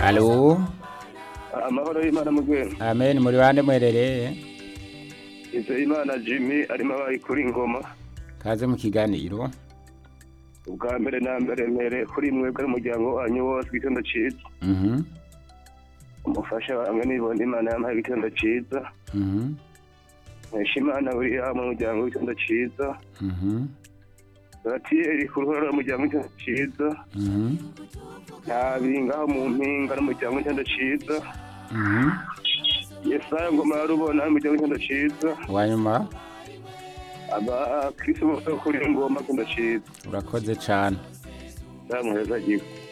Alo. amahoro y'imana mu rwego Amen muri bande mwerereye. izo imana jimmy arimo abaye kuri ingoma Kaze mu kiganiro. ubwa mbere na mbere mbere kuri mwebwe n'umuryango wanyu wose igitondo cyiza Mhm. umufasha bamwe nibona imana yampaye igitondo cyiza Mhm. nkesha imana william umuryango w'igitondo cyiza Mhm. batiyeri ku ruhora rw'umuryango w'igitondo cyiza Mhm. ntabiri ngaho mu mpinga n'umuryango w'igitondo cyiza Mhm. yesaya ngoma ya rubona n'umuryango w'igitondo cyiza Wanyuma abakirisimu bose kuri ingoma igitondo cyiza urakoze cyane. ndamuheza gihe